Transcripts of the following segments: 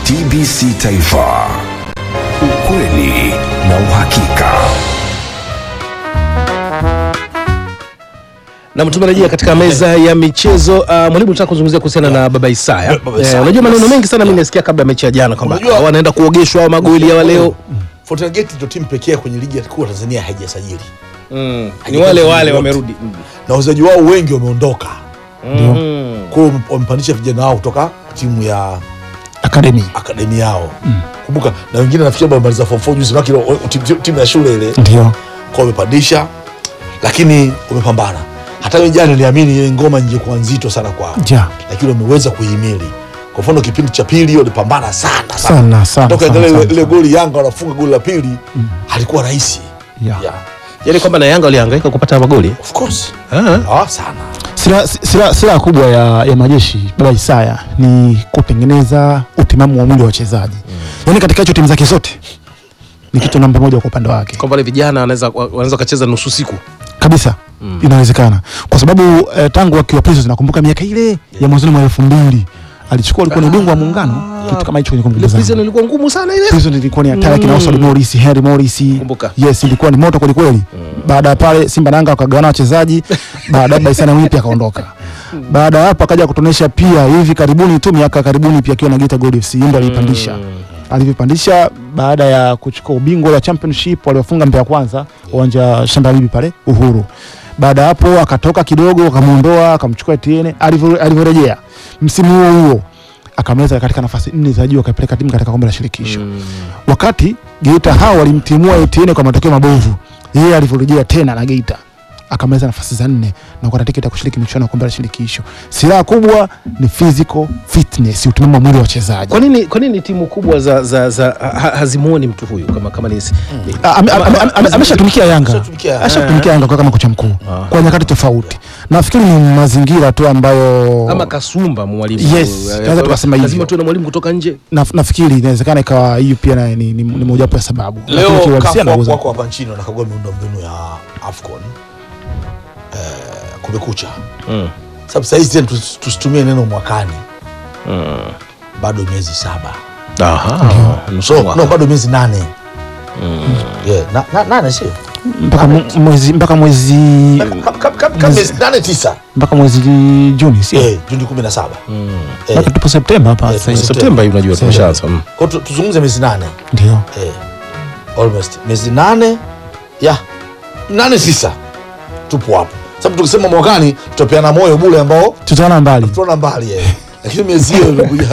TBC Taifa, ukweli na uhakika. na tumerejea katika meza ya michezo. Uh, mwalimu, nataka kuzungumzia kuhusiana na Baba Isaya. Baba Eh, Isaya, unajua maneno yes. mengi sana mimi nasikia kabla ya mechi ya jana kwamba Unajua- wanaenda kuogeshwa au magoli ya leo. Fountain Gate ndio timu pekee kwenye ligi ya kuu ya Tanzania haijasajili Ni wale wale wamerudi. na wachezaji wao wengi wameondoka, Mm. kwa hiyo wamepandisha vijana wao kutoka timu ya akademi akademi yao. Kumbuka na wengine nafikiri wamemaliza form 4 juzi, maki timu, timu ya shule ile ndio kwa wamepandisha, lakini wamepambana. Hata mimi jana niliamini ile ngoma ingekuwa nzito sana kwao, ja lakini wameweza kuhimili. Kwa mfano kipindi cha pili walipambana sana sana sana toka sana, ile sana, ile sana. goli Yanga wanafunga goli la pili halikuwa rahisi Yeah. yeah. Yaani kwamba na Yanga walihangaika kupata magoli. Of course Ah. ah, sana Silaha sila, sila kubwa ya, ya majeshi Baba Isaya ni kutengeneza utimamu wa mwili wa wachezaji yaani katika hicho timu zake zote ni kitu namba moja kwa upande wake Kwamba wale vijana wanaweza wanaweza kucheza nusu siku. kabisa inawezekana kwa sababu eh, tangu akiwa Prisons nakumbuka miaka ile ya mwanzoni mwa elfu mbili alichukua alikuwa ni ubingwa wa muungano kitu kama hicho kwenye Ile kumbukumbu prison zangu ilikuwa ngumu sana ile. Prison ilikuwa ni hatari kina Oswald Morris, Henry Morris. Kumbuka. Yes, ilikuwa ni moto kweli kweli. Baada ya pale Simba na Yanga wakagawana wachezaji, baada ya Baisana Mwinyi pia akaondoka. Baada ya hapo akaja kutonesha pia hivi karibuni tu miaka karibuni pia akiwa na Geita Gold FC ndio alipandisha. Alivyopandisha baada ya kuchukua ubingwa wa championship waliofunga Mbeya kwanza uwanja wa Shamba Bibi pale Uhuru. Baada ya hapo akatoka kidogo akamuondoa akamchukua Etienne alivyo- alivyorejea msimu huo huo akamaliza katika nafasi nne za juu akapeleka timu katika kombe la shirikisho wakati Geita hao walimtimua Etienne kwa matokeo mabovu, yeye alivyorejea tena na Geita akamaliza nafasi za nne na kupata tiketi ya kushiriki michuano ya kombe la shirikisho. Silaha kubwa ni physical fitness, utimamu wa mwili wa wachezaji. Kwa nini kwa nini timu kubwa za za, za ha, hazimuoni mtu huyu kama kama ni ni- Ah, ame- ame- ame- ame- Ameshatumikia Yanga, Ameshatumikia Yanga. ashatumikia Yanga kwa kama kocha mkuu kwa nyakati tofauti. Nafikiri ni mazingira tu ambayo ama kasumba mwalimu. Yes, Eh, tunaweza tukasema hivyo. Lazima tuwe na mwalimu kutoka nje. na, nafikiri inawezekana ikawa hiyo pia na- ni, ni, ni mojawapo ya sababu. Lakini leo kiuhalisia kafu wako, anauza. wako hapa nchini wanakagua miundombinu ya AFCON eh, kumekucha sababu sahizi tena tus- tusitumie neno mwakani bado miezi saba Aha. Nusu so, mwaka. no, bado miezi nane yeah, na, na, nane sio mpaka mu- mwezi mpaka mwezi Kama- kama- kama- kama miezi nane tisa mpaka mwezi Juni sio? eh, Juni kumi na saba eh, Mpaka tupo Septemba hapa Eh, sasa hivi. Septemba hivi unajua tumeshaanza. Mm. kwa tu- tuzungumze miezi nane Ndio. eh, almost miezi nane ya nane tisa tupo hapo sababu tukisema mwakani tutapeana moyo bule ambao Tutaona mbali. tunaona mbali eh. lakini miezi hiyo imekuja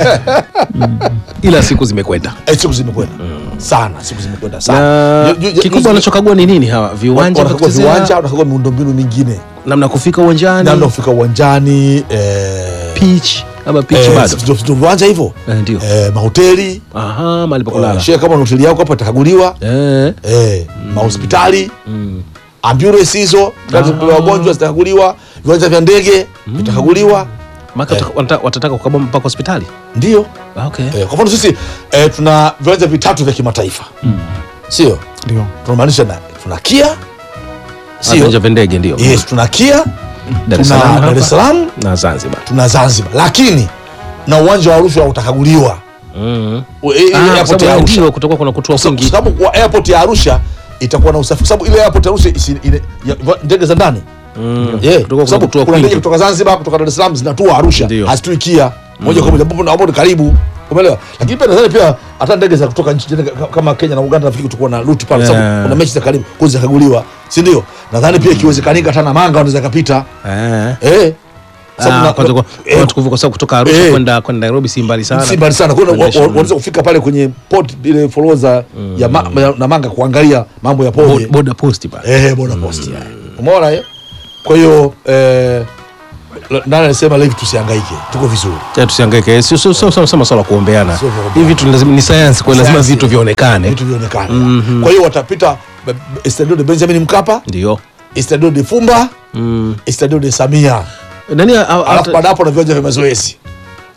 Ila siku zimekwenda. eh, siku zimekwenda sana siku zimekwenda sana Na Ju- ju- ju- kikubwa juzi- wanachokagua ni nini hawa? Viwanja vya wanakagua kuchezea, viwanja wanakagua miundombinu mingine namna kufika uwanjani, namna kufika uwanjani eh, pitch ama pitch eh, bado. ndio- ndio viwanja hivyo Eh, Ndio. eh, mahoteli Aha, mahali pa kulala. eh, shee kama na hoteli yako hapa itakaguliwa Eh. eh, mahospitali ambulance hizo gari za kubeba wagonjwa zitakaguliwa viwanja vya ndege vitakaguliwa Maka watata- watataka kukabwa mpaka hospitali. ndio Ah, Okay. eh, kwa mfano sisi eh, tuna viwanja vitatu vya kimataifa sio Ndio. tunamaanisha na tuna kia Viwanja sio vya ndege ndio. yes tuna kia Dar es tuna Salaam Dar hapa es Salaam na Zanzibar. tuna Zanzibar lakini na uwanja wa Arusha utakaguliwa Mm. U- i- ile Ah, kwa airport sababu ya ya Arusha ndio kutokuwa kuna kutoa Kwa sababu- kwingi. kwa sababu kwa airport ya Arusha itakuwa na usafiri, kwa sababu ile airport ya Arusha isi- ile- ya- va- ndege za ndani Mm. Yeah, Kutokuwa kwa sababu kutoa kuna ndege kwingi. kutoka Zanzibar kutoka Dar es Salaam zinatua Arusha Ndio. hazitui Kia moja kwa moja ambapo na hapo ni karibu umeelewa lakini pia nadhani pia hata ndege za kutoka nchi jirani ka- kama Kenya na Uganda nafikiri kutakuwa na route pale Yeah. sababu kuna mechi za karibu kwa zitakaguliwa si ndio nadhani pia ikiwezekanika hata na manga wanaweza kapita Eh. eh Sababu Ah, na- kwanza kwa- eh, kwa tukuvuka sababu kutoka Arusha eh. kwenda kwenda Nairobi si mbali sana. si mbali sana kwa hiyo wa- Kuendesha, wa- mm. wanaweza kufika pale kwenye port ile forodha ya ma, ya- na manga kuangalia mambo ya Bo- poje Border post pale. eh bona post ya umeona hiyo kwa hiyo eh nani alisema live tusihangaike tuko vizuri Ya, tusihangaike sio sio sio sio masuala ya kuombeana Sio kuombeana. hivi vitu lazima ni science kwa lazima Sayansi. vitu vionekane vitu vionekane kwa hiyo watapita b- b- Estadio de Benjamin Mkapa ndio Estadio de Fumba mm. Estadio de Samia nani a- a- alafu baada hapo na viwanja vya mazoezi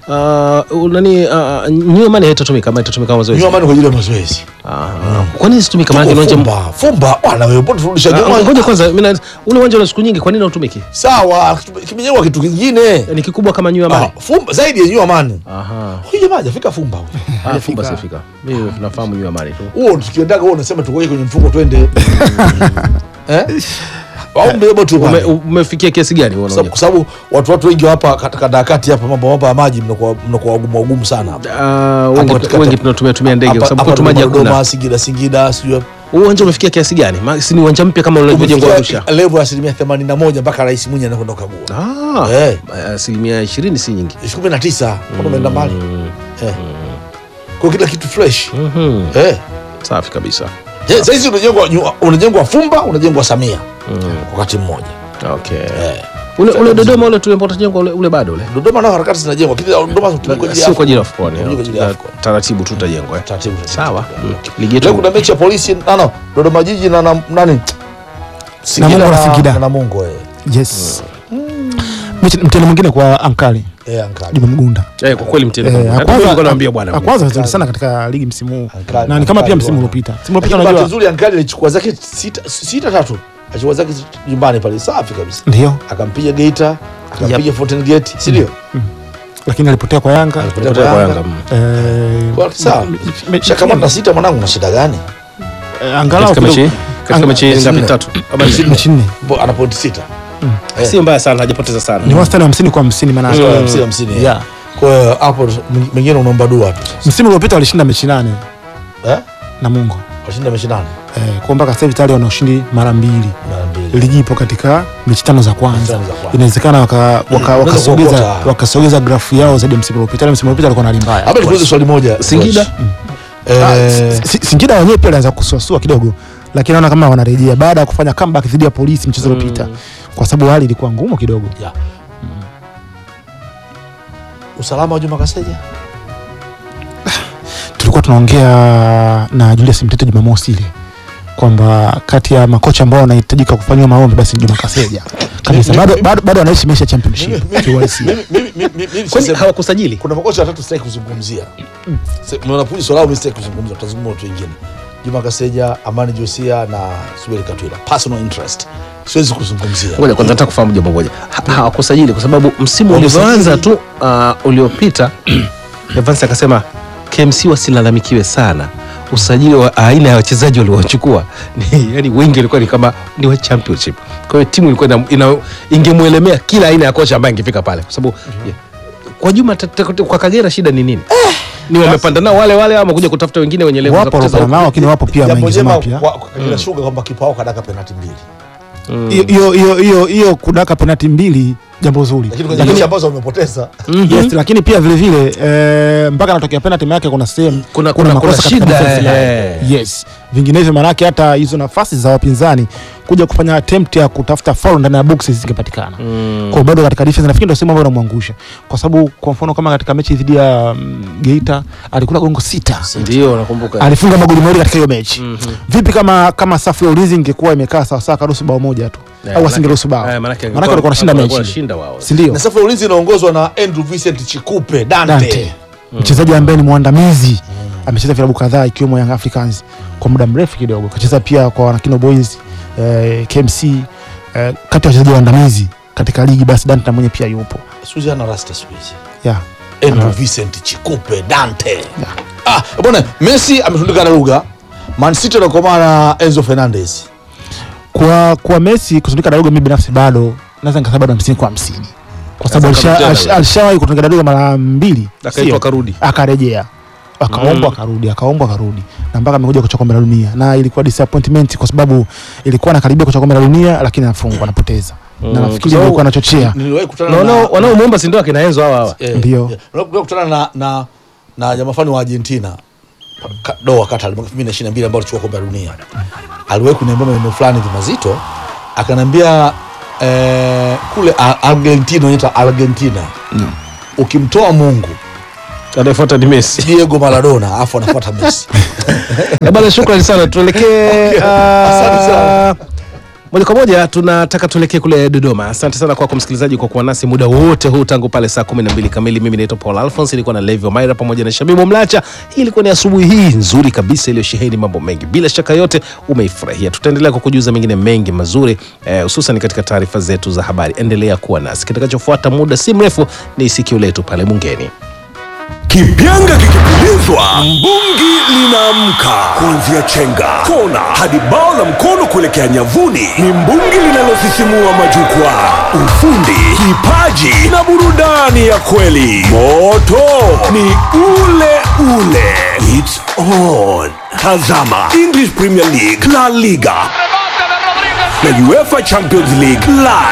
uh, nani uh, new money haitatumika ama itatumika kama mazoezi nyuma kwa ajili ya mazoezi Ah, kwa nini situmika maana uwanja fumba fumba bwana wewe mbona turudisha Ah, nyuma ngoja kwanza mimi na- ule uwanja una siku nyingi kwa nini hautumiki sawa kimejengwa kitu kingine ni kikubwa kama new money ah, fumba zaidi ya nyuma mani aha huyu jamaa hajafika fumba huyu. ah fumba sifika mimi nafahamu new money tu huo tukiendaga huo unasema tukoje kwenye mfuko twende eh au mbebo tu Ume- pale. umefikia kiasi gani huo Sababu- unaona kwa sababu watu watu wengi hapa katika dakati hapa mambo mambo ya maji mnakuwa mnakuwa wagumu wagumu sana hapa Ah, wengi katika- wengi tunatumia tumia ndege kwa Hapa- sababu hapa kwetu maji Dodoma, hakuna Singida Singida sijui Huu uwanja umefikia kiasi gani Ma- si ni uwanja mpya kama ulivyojengwa Arusha umefikia level ya asilimia 81 mpaka rais Mwinyi anakwenda kukagua ah Eh. asilimia ishirini si nyingi kumi na tisa mbona umeenda mbali eh. kwa kila kitu fresh Mhm. eh. safi kabisa Eh, sasa hizi unajengwa nyu- unajengwa Fumba unajengwa Samia wakati mmoja okay eh. ule ule Dodoma ule tulimpota jengo ule, ule bado ule Dodoma nao harakati zinajengwa lakini Dodoma tumekuja sio kwa ajili ya AFCON Kwa ajili ya AFCON. taratibu tu utajengwa eh. taratibu sawa Mm. ligi Leo yetu kuna mechi ya polisi no, no, Dodoma jiji na, na nani Namungo na Singida. na Namungo eh. yes Mechi- mtihani mwingine kwa ankali Eh, Ankara. Juma Mgunda eh, kwa kweli mtendo Eh, Hata mimi nilikuwa akwanza naambia bwana akwanza vizuri sana katika ligi msimu huu Ankali, na ni kama pia Ankali msimu bwana. uliopita msimu uliopita Lakini bahati unajua nzuri Ankali alichukua zake sita, sita tatu alichukua zake nyumbani pale safi kabisa ndio akampiga Geita akampiga Fountain Gate si ndio lakini alipotea kwa Yanga Alipotea Kutoka kwa kwa Yanga. Yanga mm. eh, Kwa- sawa me- me- shakamata sita mwanangu na shida gani eh, angalau katika mechi kidogo- katika Anga- mechi mechi ngapi nne. tatu ama nne? mechi nne Bo- ana point sita Eh. si mbaya sana hajapoteza sana ni wastani wa hamsini kwa hamsini maana Kwa hamsini hamsini Yeah. kwa hiyo hapo mengine unaomba dua tu msimu uliopita walishinda mechi nane eh na Mungo washinda mechi nane eh, kwa mpaka sasa hivi tayari wana ushindi mara mbili mara mbili ligi ipo katika mechi tano za Mechi kwanza tano za kwanza. inawezekana waka- waka- unaweza wakasogeza kuokota. wakasogeza grafu yao zaidi ya msimu uliopita Ila msimu uliopita alikuwa na hali mbaya hapa nikuulize swali moja Singida? coach. Ah, eh Si- Singida wenyewe pia alianza kusuasua kidogo lakini naona kama wanarejea baada ya kufanya comeback dhidi ya polisi mchezo uliopita kwa sababu hali ilikuwa ngumu kidogo ya usalama wa Juma Kaseja tulikuwa tunaongea na Julius Mtete Jumamosi ile kwamba kati ya makocha ambao wanahitajika kufanyiwa maombi basi ni Juma Kaseja kabisa bado bado bado anaishi maisha ya championship kiuhalisia. mimi mimi mimi mimi kwani sisemi- hawakusajili kuna makocha watatu sitaki kuzungumzia Se- mwanafunzi swala mimi sitaki kuzungumza tutazungumza watu wengine Juma Kaseja Amani Josia na Suberi Katwila personal interest siwezi kuzungumzia ngoja kwanza nataka kufahamu jambo moja Ha- hawakusajili kwa sababu msimu Wamesajili. ulivyoanza tu uh, uliopita Evans akasema KMC wasilalamikiwe sana usajili wa aina ya wachezaji waliochukua ni yani wengi walikuwa ni kama ni wa championship kwa hiyo timu ilikuwa ina, ina, ingemwelemea kila aina ya kocha ambaye angefika pale kwa sababu yeah. kwa Juma ta- ta- kwa Kagera shida ni nini ni wamepanda nao wale wale ama kuja kutafuta wengine wenye level za wapo kucheza walopana nao lakini wapo pia jambo maingizo jema mapya kwa kwa Kagera Sugar kwamba kipa wao kadaka penalti mbili Hiyo- hiyo hiyo hiyo hiyo kudaka penalti mbili jambo zuri lakini kwenye lakini, mechi ambazo wamepoteza yes, lakini pia vile vile eh, mpaka anatokea penalti yake kuna sehemu Kuna- kuna- kuna katika shida, defense line. eh. yes vinginevyo maanake hata hizo nafasi za wapinzani kuja kufanya attempt ya kutafuta foul ndani ya box zingepatikana mm. kwa bado katika defense nafikiri ndio sehemu ambayo inamwangusha kwa sababu kwa mfano kama katika mechi dhidi ya mm, Geita alikula gongo sita ndio nakumbuka alifunga magoli mawili katika hiyo mechi vipi kama kama safu ya ulinzi ingekuwa imekaa sawa sawa karuhusu bao moja tu Eh, au manake- asingeruhusu bao eh, manake maanake walikuwa wanashinda walikuwa mechi wanashinda wao si ndio na safu ya ulinzi inaongozwa na Andrew Vincent Chikupe Dante, Dante mchezaji ambaye ni mwandamizi amecheza vilabu kadhaa ikiwemo Young Africans kwa muda mrefu kidogo kacheza pia kwa Wanakino Boys eh, KMC eh, kati ya wachezaji waandamizi katika ligi basi Dante na mwenye pia yupo Suzi ana rasta siku hizi yeah. Andrew Vincent Chikupe Dante ah bwana Messi ametundika na lugha Man City anakomaa na Enzo Fernandez kwa kwa Messi kutundika dadogo mimi binafsi bado naweza nikasema bado hamsini kwa hamsini kwa sababu Sasa alisha- akarudi alish- tena. alishawahi kutundika dadogo mara mbili Akaitwa sio? akarudi. akarejea akaombwa akarudi akaombwa akarudi na mpaka amekuja kuchukua kombe la dunia na ilikuwa disappointment kwa sababu ilikuwa anakaribia kuchukua kombe la dunia lakini anafungwa anapoteza na Mm, nafikiri kwa sababu- ilikuwa anachochea niliwahi kutana Na na wanao- wanaomuomba si ndio akina Enzo hawa hawa Eh, Ndio. eh, niliwahi kutana na na na jamaa fulani wa Argentina Ka- Doha Qatar mwaka 2022 ambao alichukua kombe la dunia aliwahi kuniambia maneno fulani hivi mazito akaniambia eh, kule A- Argentina inaitwa Argentina ukimtoa Mungu anayefuata ni Messi Diego Maradona afu anafuata Messi Eh, bana shukrani sana tuelekee Okay. Asante sana. ah, Moja kwa moja tunataka tuelekee kule Dodoma. Asante sana kwako msikilizaji kwa kuwa nasi muda wote huu tangu pale saa 12 kamili. Mimi naitwa Paul Alphonse, ilikuwa na Levi Maira pamoja na Shabibu Mlacha. Hii ilikuwa ni asubuhi hii nzuri kabisa iliyosheheni mambo mengi, bila shaka yote umeifurahia. Tutaendelea kukujuza mengine mengi mazuri eh, hususan katika taarifa zetu za habari. Endelea kuwa nasi. Kitakachofuata muda si mrefu ni sikio letu pale Bungeni. Kipyanga kikipulizwa, mbungi linaamka. Kuanzia chenga, kona hadi bao la mkono kuelekea nyavuni, ni mbungi linalosisimua majukwaa. Ufundi, kipaji na burudani ya kweli. Moto ni ule ule. It's on. Tazama English Premier League, La Liga na UEFA Champions League live